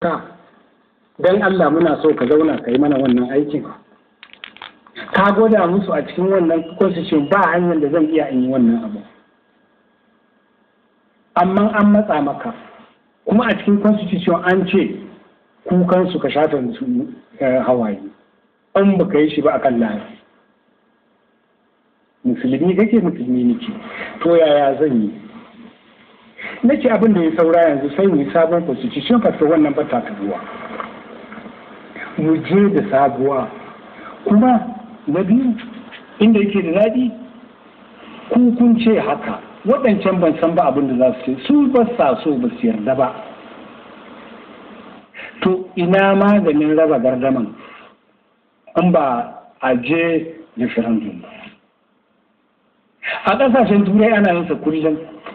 ka don Allah muna so ka zauna ka yi mana wannan aikin ka gwada musu a cikin wannan constitution ba hanyar da zan iya in yi wannan abu amma an matsa maka kuma a cikin constitution an ce kukansu ka shafe musu hawaye an baka yi shi ba akan lafi musulmi kake musulmi nake to yaya zan yi nake abin da ya saura yanzu sai mu yi sabon constitution fasta wannan ba ta ruwa mu je da sabuwa kuma na biyu inda yake da daɗi ku kun ce haka waɗancan ban san ba abin da za su ce su ba sa so ba su yarda ba to ina maganin raba gardaman an ba a je referendum ba a ƙasashen turai ana yin sa kullum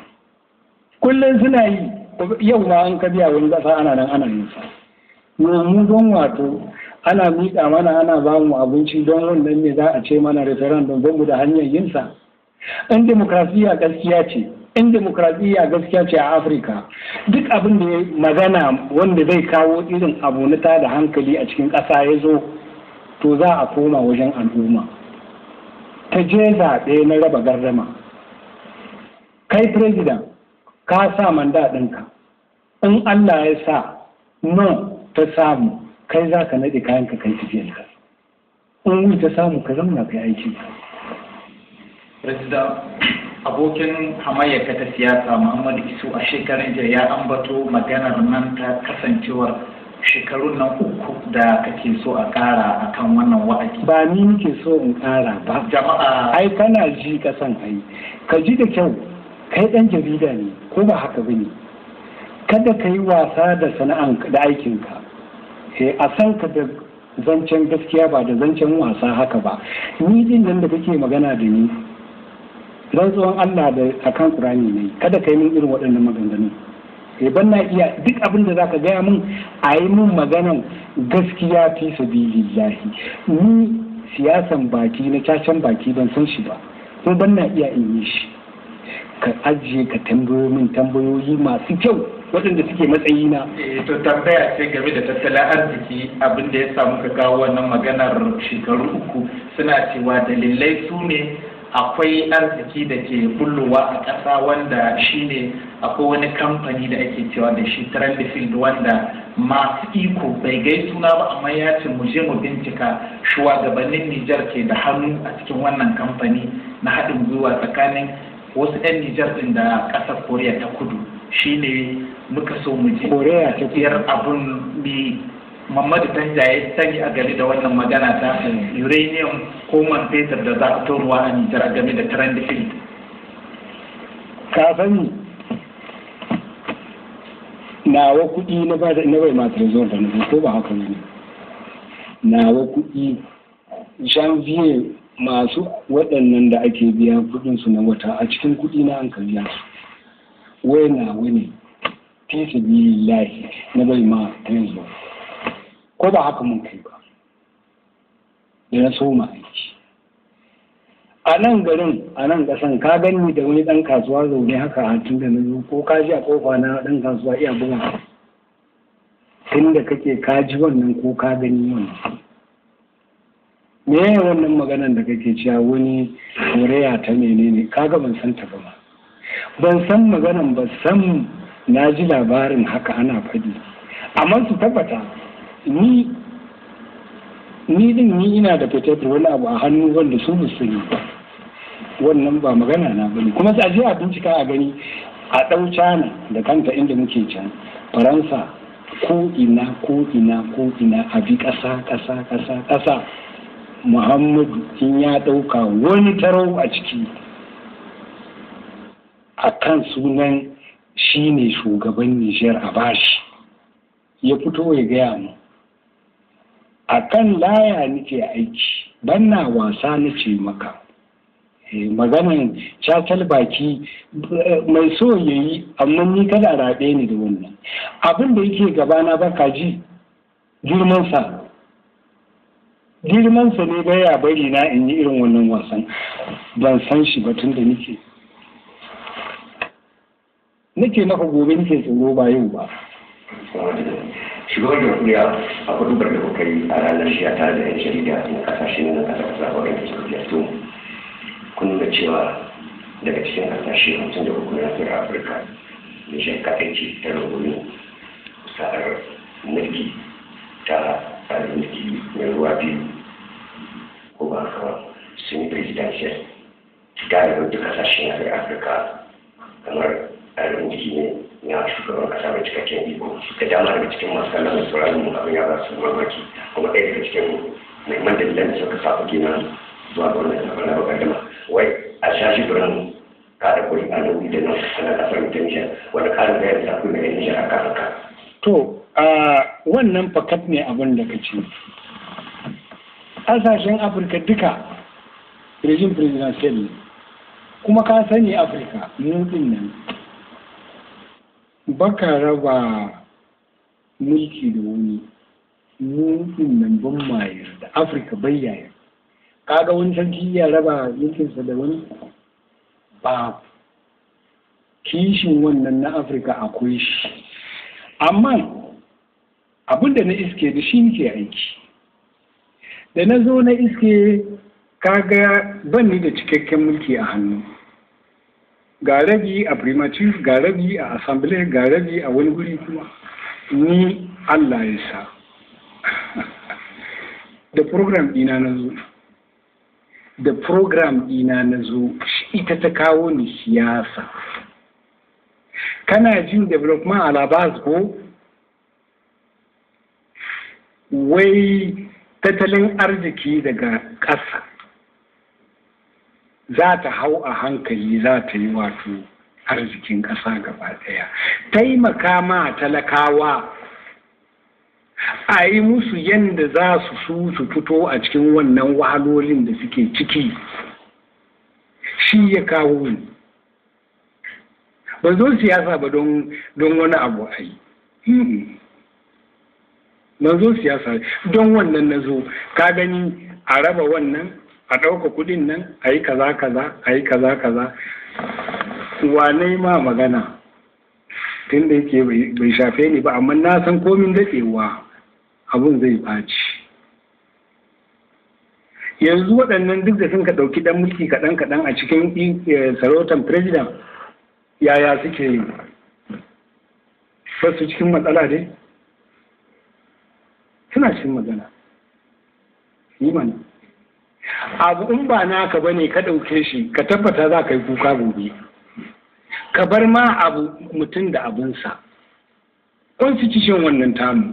kullum suna yi yau ma an ka biya wani ƙasa ana nan ana yin sa mu don wato ana miƙa mana ana ba mu abinci don wannan ne za a ce mana referendum don mu da hanyar yin sa in demokrasiya gaskiya ce in demokrasiya gaskiya ce a afirka duk abin da ya magana wanda zai kawo irin abu na da hankali a cikin ƙasa ya zo to za a koma wajen al'umma ta je zaɓe na raba gardama kai president ka sa manda ɗinka in allah ya sa no ta samu kai za ka naɗe kayan ka kai tafiyarka in wuri ta samu ka zauna kai aiki President abokin hamayyarka ta siyasa Muhammadu Isu a shekarun jiya ya ambato maganar nan ta kasancewar shekarun nan uku da kake so a ƙara akan wannan wa'adi. ba ni nake so in ƙara ba Jama'a ai kana ji ka san ai ka ji da kyau kai ɗan jarida ne ko ba haka ba ne kada ka yi wasa da sana'an da aikinka eh a san ka da zancen gaskiya ba da zancen wasa haka ba ni din nan da kake magana da ni rantsuwan Allah da akan Qur'ani ne kada ka yi min irin waɗannan maganganun eh ban na iya duk abin da zaka gaya min a yi min maganan gaskiya fi sabilillahi ni siyasan baki na cacen baki ban san shi ba ko ban na iya in yi shi ka ajiye ka tambayo min tambayoyi masu kyau waɗanda suke matsayina Eh, to tambaya ce game da tattalin arziki abin da ya samu ka kawo wannan maganar shekaru uku suna cewa dalilai su ne akwai arziki da ke bullowa a ƙasa wanda shine akwai wani kamfani da ake cewa da shi Trendyfield wanda masu iko bai gai suna ba amma ya ce mu je mu bincika shugabannin Nijar ke da hannu a cikin wannan kamfani na haɗin gwiwa tsakanin wasu 'yan Nijar ɗin da ƙasar Koriya ta kudu shine muka so mu je Koriya ta kudu. tafiyar abun bi Muhammadu Tanja ya sani a game da wannan magana ta uranium ko man fetur da za a toruwa a Nijar a game da Trendyfield. ka sani nawa kuɗi na ba na bai ma trezor da nufi ko ba haka ne nawa kuɗi janvier masu waɗannan da ake biya kuɗin su na wata a cikin kuɗi na an karya su wai nawa ne fi sabilillahi na bai ma trezor ko ba haka mun kai ba da na soma aiki a nan garin a nan kasan ka gani da wani dan kasuwa zaune haka a tun da na zo ko ka ji a kofa na dan kasuwa iya buga tun da kake ka ji wannan ko ka gani wannan me ya wannan maganan da kake cewa wani koreya ta menene kaga ban san ta ba ma ban san maganan ba san na ji labarin haka ana faɗi amma su tabbata ni ni din ni ina da fitar da wani abu a hannu wanda su ba sani ba wannan ba magana na bane kuma sai a je a bincika a gani a ɗau cana da kanta inda muke can faransa ko ina ko ina ko ina a bi ƙasa ƙasa ƙasa ƙasa muhammadu in ya ɗauka wani tarau a ciki a kan sunan shi ne shugaban nijar a bashi ya fito ya gaya mu a kan laya nake aiki banna wasa nace maka Eh, maganan cacal baki eh, mai so ya yi amma ni kada a raɓe ni da wannan abin da yake gabana ba ka ji girmansa girmansa ne baya bari na in yi irin wannan wasan ban san shi ba tun da nake nake maka gobe nake tsoro ba yau ba shugaban jamhuriya a kudubar da kuka yi a ranar shiya tare da yan jarida na kasashen na kasar kasa wadanda suka ziyarto kun nuna cewa daga cikin kasashe hamsin da uku na nahiyar afirka da shi kaɗai ce ta rungumi sa'ar mulki ta tsarin mulki mai ruwa biyu ko ba haka ba sun yi presidential galibin duk kasashen nahiyar afirka kamar tsarin mulki ne na shugaban kasa mai cikakken iko da dama daga cikin masu kallon da sauraron mu abin ya ba su mamaki kuma ɗaya daga cikin muhimman dalilan da suka sa kuke nan zuwa ga wannan zaɓen na bakardama wai a shashi birnin kada kuri a nan da nan ana kasar mutunciya wanda ƙarin bayan da akwai mai nijar a kan haka. to a wannan fakat ne abin da ka ce ƙasashen afirka duka rejim presidential ne kuma ka sani afirka nufin nan baka raba mulki da wani nufin nan ban mayar da afirka bai yayar kaga wani sarki ya raba mulkinsa da wani ba kishin wannan na afirka akwai shi amma abinda na iske da shi ke aiki da na zo na iske kaga ban ni da cikakken mulki a hannu ga rabi a primative ga rabi a assembly ga rabi a wani guri kuma ni allah ya sa da program dina na zo da program dina na zo ita ta kawo ni siyasa kana jin development alabas ko wai tattalin arziki daga ƙasa za ta hau a hankali za ta yi wato arzikin ƙasa gaba ɗaya taimaka ma talakawa a yi musu yadda za su su su fito a cikin wannan wahalolin da suke ciki shi ya kawo ni ba zo siyasa ba don wani abu a yi na zo siyasa don wannan na zo ka gani a raba wannan a ɗauka kuɗin nan a yi kaza kaza a yi kaza kaza wane ma magana tun da yake bai shafe ni ba amma na san komin daɗewa abun zai ɓaci yanzu waɗannan duk da sun ka ɗauki ɗan mulki kaɗan kaɗan a cikin sarautar president yaya suke yi su cikin matsala dai suna cikin magana yi mana abu in ba naka bane ka ɗauke shi ka tabbata za ka yi kuka gobe ka bar ma abu mutum da abinsa constitution wannan tamu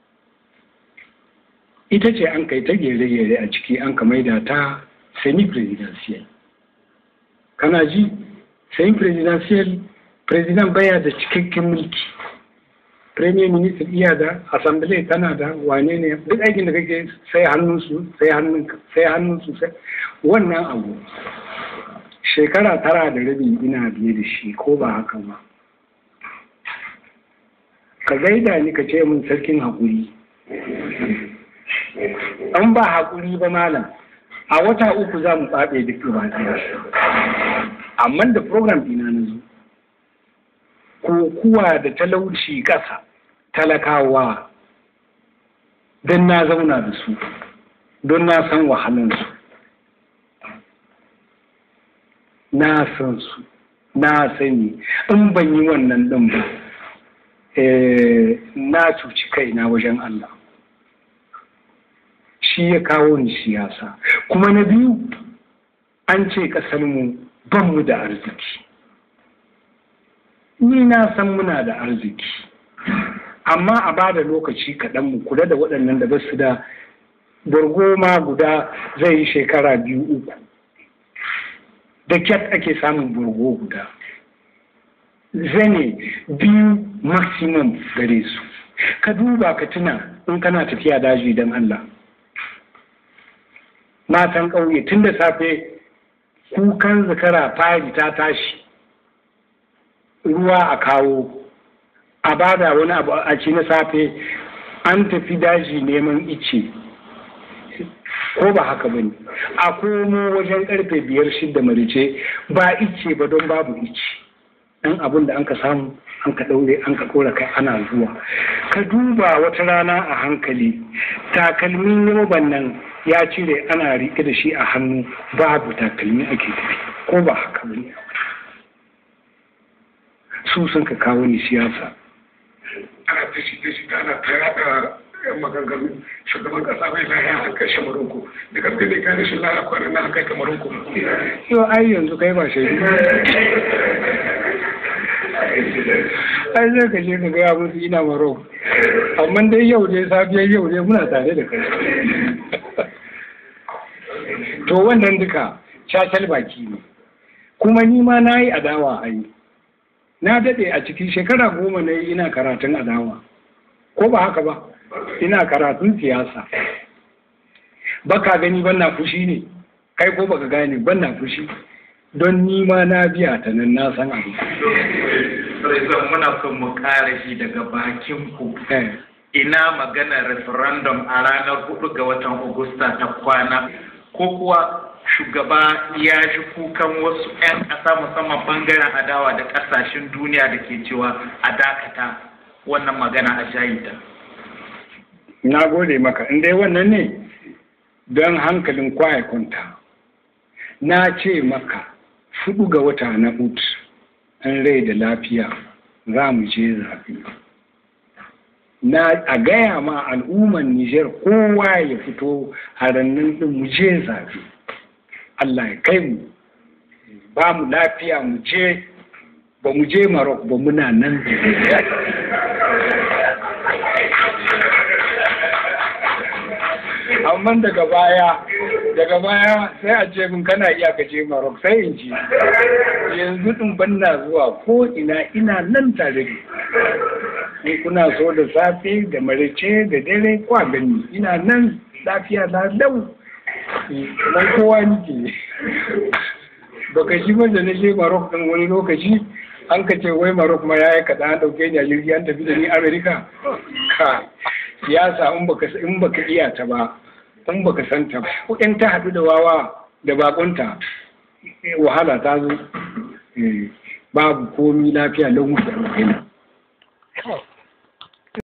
ita ce an kai ta gere-gere a ciki an ka maida ta semi-presidential kana ji semi-presidential president baya da cikakken mulki premier minister iya da assembly tana da wane ne duk aikin da kake sai hannunsu sai hannun sai hannunsu sai wannan abu shekara tara da rabi ina biye da shi ko ba haka ba ka gaida ni ka ce min sarkin haƙuri an ba haƙuri ba malam a wata uku za mu ɓaɓe duk ba amma da program ɗina na zo kokuwa da talauci ƙasa talakawa don na zauna da su don na san wahalansu na san su na sani in ban yi wannan ɗin ba na cuci kaina wajen Allah shi ya kawo ni siyasa kuma na biyu an ce ƙasarmu ban mu da arziki ni na san muna da arziki amma a ba da lokaci kaɗan mu kula da waɗannan da basu da ma guda zai yi shekara biyu uku da kyat ake samun burgo guda zane biyu maximum gare su ka duba ka tuna in kana tafiya daji don Allah matan ƙauye tun da safe kukan zakara fari ta tashi ruwa a kawo a bada wani abu a ci na safe an tafi daji neman ice ko ba haka bane a komo wajen karfe biyar shidda marice ba ice ba don babu ice ɗan abin da an ka samu an ka ɗaure an ka ɗora kai ana zuwa ka duba wata rana a hankali takalmin yoban nan ya cire ana riƙe da shi a hannu babu takalmi ake tafi ko ba haka ba ne su sun ka kawo ni siyasa ana ta shi ta shi ana ta yaɗa yan maganganu shugaban kasa bai lahiya an kai shamarunku da gaske ne kai rashin lahiya kwanan na an kai kamarunku yau ai yanzu kai ba shaidu ai zai ka je ka gaya musu ina maro amma dai yau dai safiyar yau dai muna tare da kai to wannan duka cacal baki ne kuma ni ma na yi adawa a yi na daɗe a cikin shekara goma na yi ina karatun adawa ko ba haka ba ina karatun siyasa baka gani ban na fushi ne kai ko baka gane ban na fushi don ni ma na biya ta nan na san abu Rizal muna son mu kare shi daga bakin ku Eh, ina magana referendum a ranar hudu ga watan Agusta ta kwana ko kuwa shugaba ya shi kukan wasu 'yan ƙasa musamman bangaren adawa da ƙasashen duniya da ke cewa a dakata wannan magana a shayita. na gode maka in dai wannan ne don hankalin kwaya kwanta na ce maka fudu ga wata na ut an rai da lafiya za mu je zaɓe na a gaya ma al'umman Nijar kowa ya fito a rannan din mu je zaɓe Allah ya kai mu ba mu lafiya mu je ba mu je Maroc ba muna nan amma daga baya daga baya sai a ce min kana iya ka je Maroc sai in ji yanzu din banna zuwa ko ina ina nan tare da in kuna so da safe da marice da dare kwa gani ina nan lafiya na lau nan kowa nike baka shi da na je Maroc din wani lokaci an ka ce wai Maroc ma yayi kaɗan an ɗauke ni a jirgi an tafi da ni Amerika ka siyasa in baka in baka iya ta ba in baka san ta ba ko in ta haɗu da wawa da bakunta wahala ta zo babu komi lafiya lau mutu a